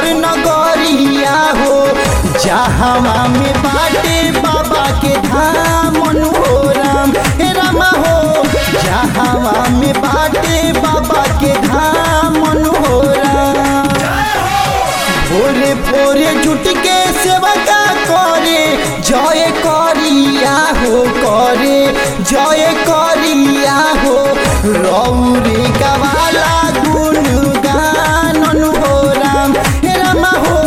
घर नगरिया हो जहाँ में बाटे बाबा के धाम हो राम हे रामा हो जहाँ में बाटे बाबा के धाम हो राम भोरे भोरे जुट के सेवा का करे जय करिया हो करे जय करिया हो रौरे गवाला गुण गानन हो राम हे रामा हो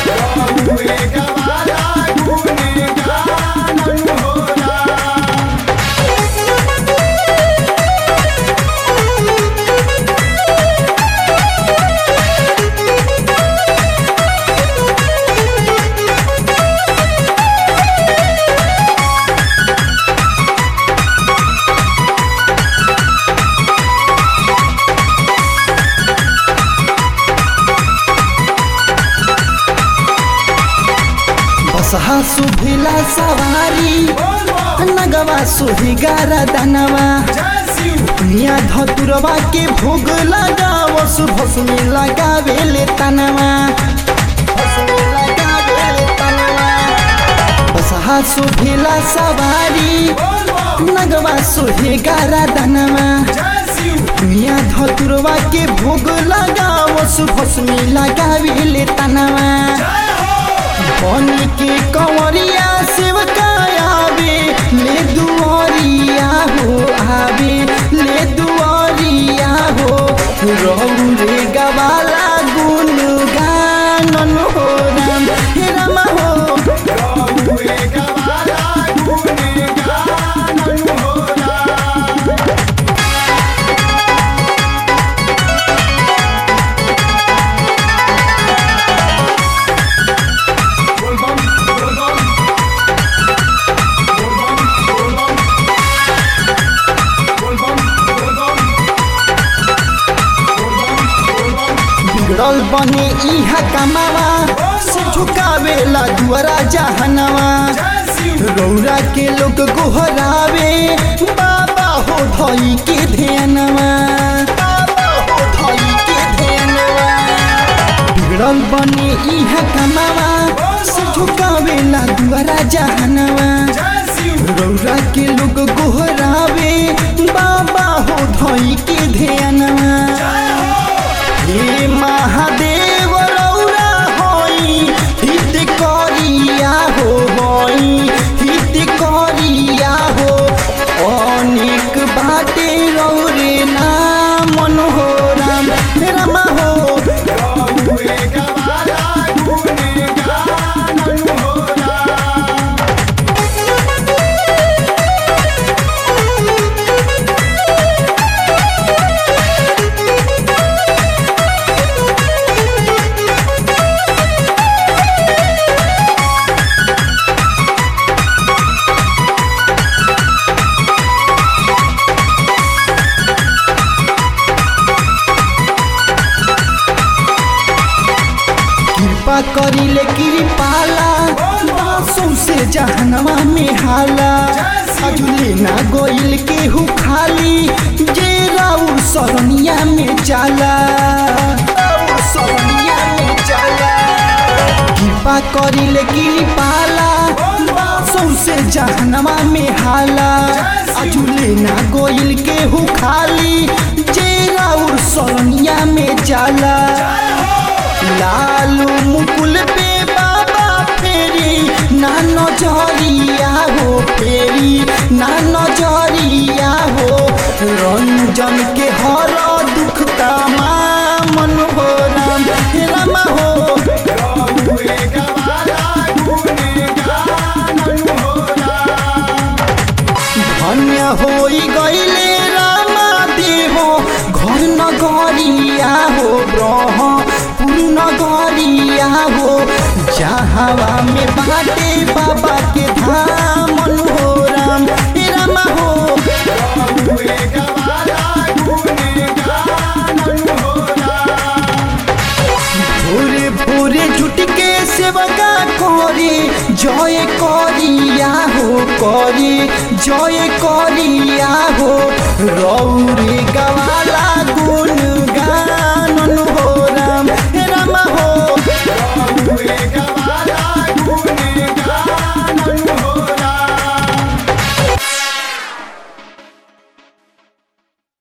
बसहा सुभिला सवारी नगवा सुही गारा दनवा दुनिया धतुरवा के भोग लगाव सुभसमी लगावेले तनवा भस्मी लगावेले तनवा। बसहा सुभिला सवारी नगवा सुही गारा दनवा दुनिया धतुरवा के भोग लगाव सुभसमी लगावेले तनवा बन के कंवरिया सेवका आवे ले दुआरिया हो आवे ले दुआरिया हो रहू रे गवाला गुन गानन हो राम हे रामा हो बिगड़ल बने इहा कमावा से झुकावेला दुआरा जहनवा रौरा के लोग गोहरावे बाबा हो धई के ध्यानवा बाबा हो धई के ध्यानवा बिगड़ल बने इहा कमावा से झुकावेला दुआरा जहनवा रौरा के लोग गोहरावे बाबा हो धई के ध्यानवा हे महादेव रौरा होई हित करिया हो होई हित करिया हो अनेक बाटे रौरे नाम हो राम हे रामा हो कृपा करिले कृपाला बासों से जहनवा में हाला अजुले ना गोइल के हु खाली जे राउर सरनिया में जाला राउर सरनिया में जाला कृपा करिले कृपाला बासों से जहनवा में हाला अजुले ना गोइल के हु खाली जे राउर सरनिया में जाला लालू मुकुल पे बाबा फेरी ना नजरिया हो फेरी ना नजरिया हो रंजन के हर दुख का मन हो राम हे रामा हो धन्य होई गईले रामा देहो घर नगरिया हो ब्रह पूर्ण गरिया हो जहाँ में बाटे बाबा के धाम हो राम हे रामा हो भोरे भोरे जुट के सेवका करे जय करिया हो करे जय करिया हो रौरे गवाला